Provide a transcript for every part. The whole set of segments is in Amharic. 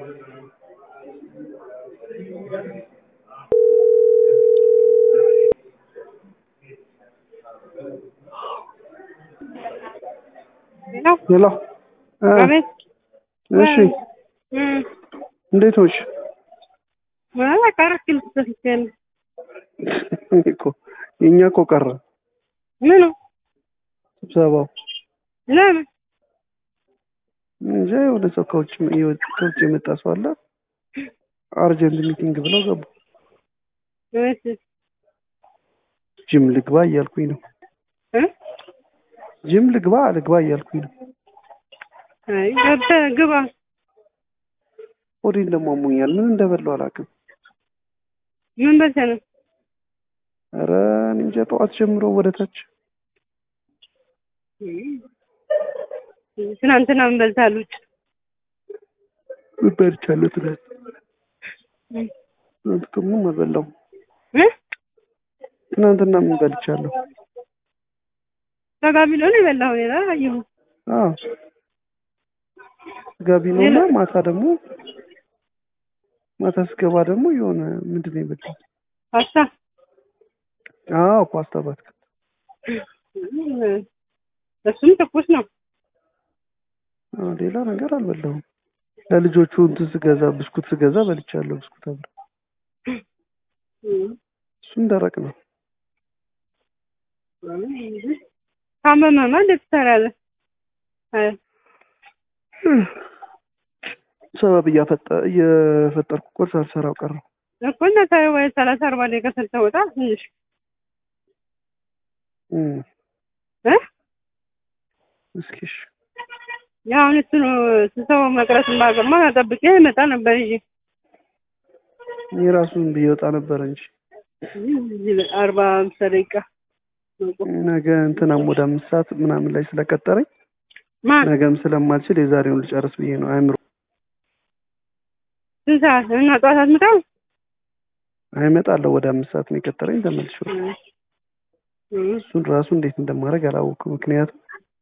ሄሎ ሄሎ እ አቤት እሺ እም እንዴት ሆንሽ? በቃ አራት ኪሎ ተሰፍቻለሁ። እኮ የእኛ እኮ ቀረ ምኑ ስብሰባው ለምን እንጃ የሆነ ሰው ከውጭ ከውጭ የመጣ ሰው አለ አርጀንት ሚቲንግ ብለው ገቡ። እሺ ጅም ልግባ እያልኩኝ ነው። እ ጅም ልግባ ልግባ እያልኩኝ ነው። አይ ገብተህ ግባ። ሆዴን ደግሞ አሞኛል። ምን እንደበላው አላውቅም። ምን በልተህ ነው? ኧረ እኔ እንጃ ጠዋት ጀምሮ ወደ ታች ትናንትና ምን በልተሃል? ውጭ ምን በልቻለሁ ትናንት? ትናንት እኮ ምንም አልበላሁም። እ ትናንትና ምን በልቻለሁ? ተጋቢ ነው የበላኸው? ሌላ አላየሁም። አዎ ጋቢ ነውና ማታ ደግሞ ማታ ስገባ ደግሞ የሆነ ምንድን ነው የበላሁት? ፓስታ አዎ ፓስታ በአትክልት እሱም ትኩስ ነው። አዎ ሌላ ነገር አልበላሁም። ለልጆቹ እንትን ስገዛ ብስኩት ስገዛ በልቻለሁ። ብስኩት አብረ እሱም ደረቅ ነው። ካመመማ እንዴት ትሰራለህ? አይ ሰበብ እያፈጠ እየፈጠርኩ እኮ ሳልሰራው ቀረሁ። እኮ እና ታይ ወይ ሰላሳ አርባ ደቂቃ ስትወጣ ትንሽ እም እ እስኪ እሺ ያው አሁን እሱ ነው ስሰው መቅረት ባገማ ጠብቄ ይመጣ ነበር እንጂ እኔ ራሱን ብየወጣ ነበር እንጂ አርባ አምሳ ደቂቃ ነገ እንትናም ወደ አምስት ሰዓት ምናምን ላይ ስለቀጠረኝ ማን ነገም ስለማልችል የዛሬውን ልጨርስ ብዬ ነው። አእምሮ ስንት ሰዓት እና ጠዋት አትመጣም? አይመጣለሁ ወደ አምስት ሰዓት ነው የቀጠረኝ። ተመልሼ እሱን ራሱ እንዴት እንደማደርግ አላወኩም። ምክንያቱም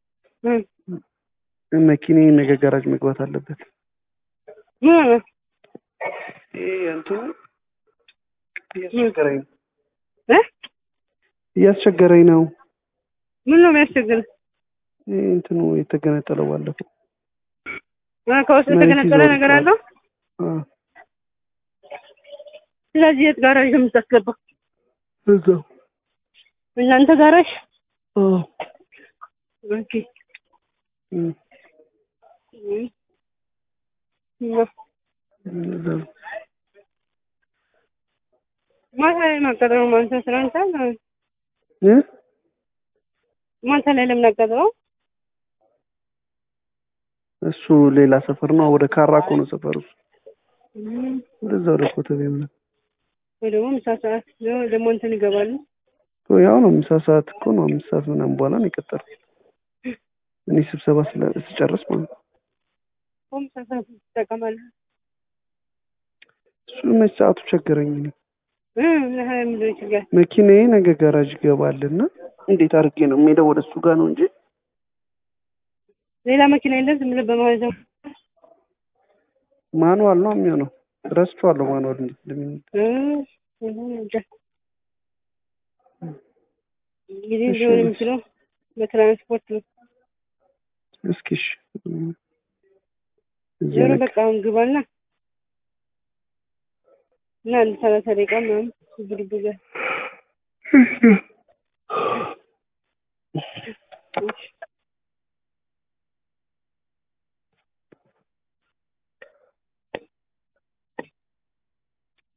መኪኔ ነገ ጋራጅ መግባት አለበት። ይሄ እንትኑ እያስቸገረኝ ነው እ እያስቸገረኝ ነው። ምን ነው የሚያስቸግር? ይሄ እንትኑ የተገነጠለው ባለፈው ከውስጥ የተገነጠለ ነገር አለው። አ ስለዚህ የት ጋራዥ ነው የምታስገባው? እዛው እናንተ ጋራዥ? አ ኦኬ እም እም እዛው ማታ ላይ ማቀጠሩ ማንተ ስራ እንታል እ ማታ ላይ ለምን አቀጠረው? እሱ ሌላ ሰፈር ነው። ወደ ካራ እኮ ነው ሰፈሩ። ወደዛ ወደ ኮተቤ ምናምን ወይ ደግሞ ምሳ ሰዓት ደግሞ እንትን ይገባሉ። እኮ ያው ነው። ምሳ ሰዓት እኮ ነው። አምስት ሰዓት ምናምን በኋላ ነው የቀጠረው። እኔ ስብሰባ ስለ ስጨርስ ማለት ነው። ቆም ምሳ ሰዓት ትጠቀማለህ? እሱ መች ሰዓቱ ቸገረኝ። እኔ እ ለሀያ ምንድን ችግር መኪናዬ ነገ ጋራጅ ይገባልና እንዴት አድርጌ ነው የምሄደው? ወደ እሱ ጋር ነው እንጂ ሌላ መኪና የለም። ዝም ብለህ በማለት ነው ማኑዋል ነው የሚሆነው። ረስቼዋለሁ ማኑዋል እንዴት እንደሚሆን። እ ይሁን እንጃ እንግዲህ ሊሆን የሚችለው በትራንስፖርት ነው። እስኪ እሺ እዚያ ዞሮ ነክ በቃ አሁን ግባና እና አንድ ሰላሳ ደቂቃ ምናምን ብድግ ብለህ